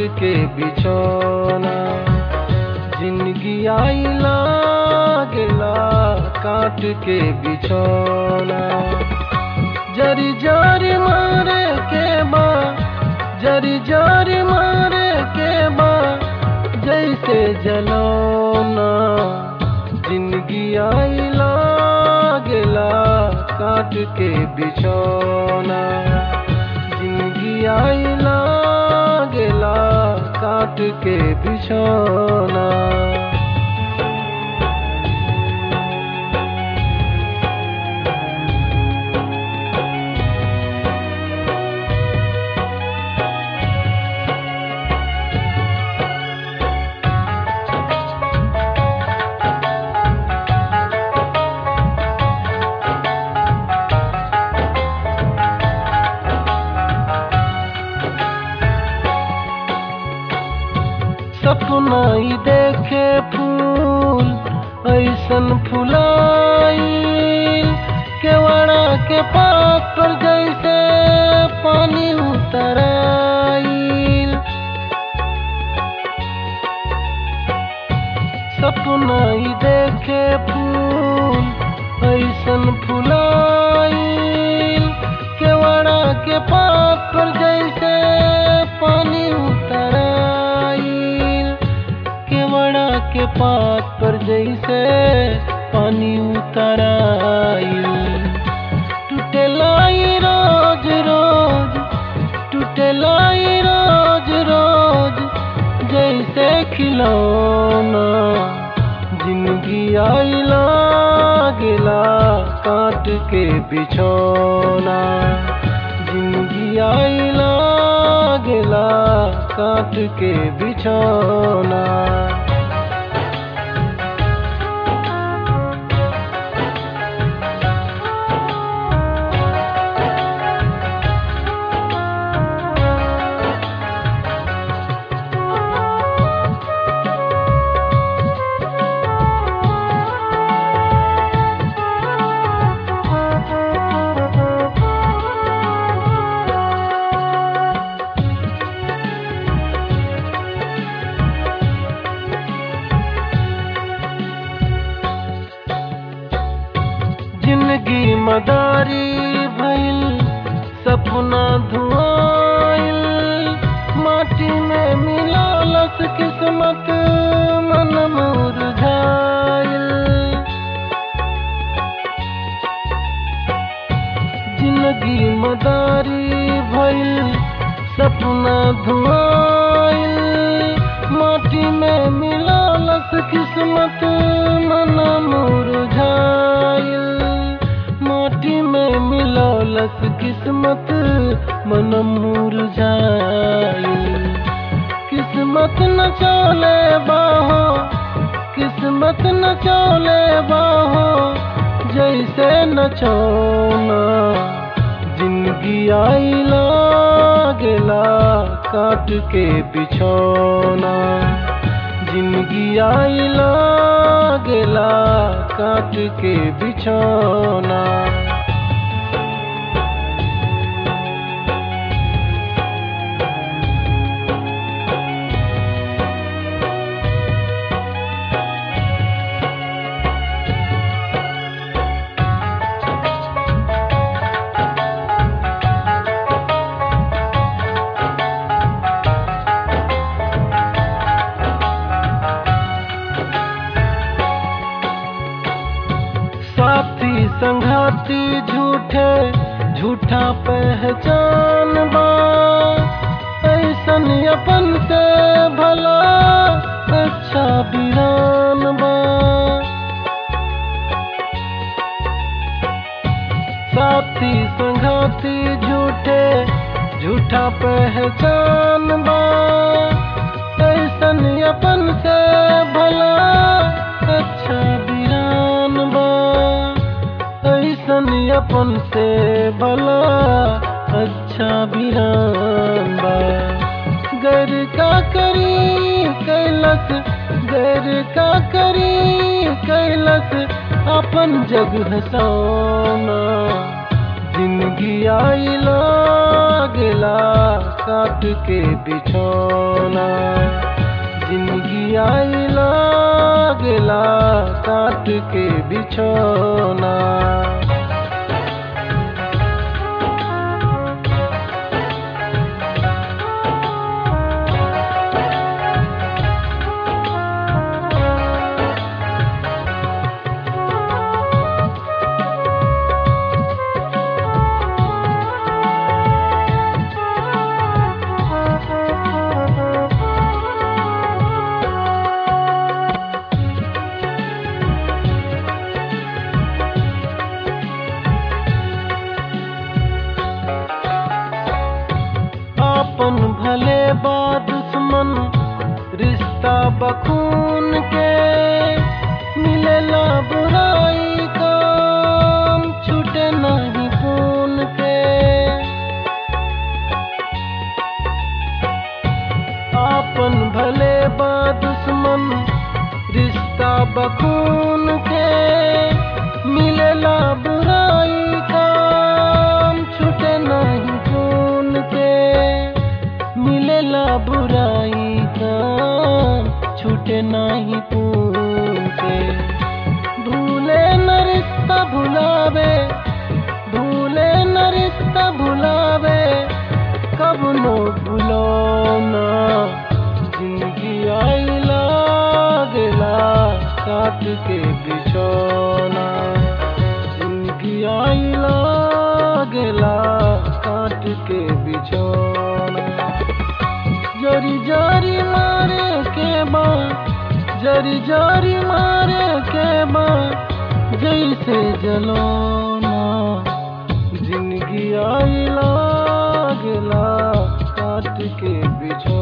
के बिछौना जिंदगी आइला गेला काट के बिछौना जरी जरी मारे के बा जरी जरी मारे के बा जैसे जलौना जिंदगी आइला गेला काट के बिछौना जिंदगी आइला गेला काट के बिछौना सपना ही देखे फूल ऐसन फुलाई केवड़ा के पात पर जैसे पानी उतराई सपना ही देखे फूल ऐसन फुलाई केवड़ा के पात पर जैसे पानी उतराई केवड़ा के पात पर जैसे पानी उतराई टूटेलाई रोज रोज टूटेलाई रोज रोज जैसे खिलौना जिंदगी आइला गेला काट के बिछौना जिंदगी आइला गेला काट के बिछौना जिंदगी मदारी भइल सपना धुआइल माटी में मिलालस किस्मत मन मुरझाइल जिंदगी मदारी भइल सपना धुआइल माटी में मिलालस किस्मत मन मुरझाइल माटी में मिलौलस किस्मत मन मुरझाइल किस्मत न चले बाहो किस्मत न चले बाहो जैसे न चौना जिंदगी आइला गेला काट के बिछौना जिंदगी आइला गेला काट के बिछौना साथी संघाती झूठे झूठा पहचान बा ऐसन अपन से भला अच्छा बिरान बा साथी संघाती झूठे झूठा पहचान बा ऐसन अपन से भला अच्छा बिरान बा ऐसन अपन से भला अच्छा बिरान बा गैर का करी कैलस गैर का करी कैलस अपन जग हसाना जिंदगी आइला लागला काट के बिछौना जिंदगी आई लागला काट के बिछौना आपन भले बा दुश्मन रिश्ता बखून के मिलेला बुराई काम छूटे नहीं खून के आपन भले बा दुश्मन रिश्ता बखून के मिलेला बुराई काम छूटे नहीं खून के मिलेला बुराई काम छूटे नहीं खून के भूले न रिश्ता भुलावे भूले न रिश्ता भुलावे कब नो भूलो ना जिंदगी आई लागला काट के बिछौना जिंदगी आई लागला काट के बिछौना जरी जरी मारे के बा जरी जरी मारे के बा जैसे जलोना जिंदगी आई लागला काट के बिछो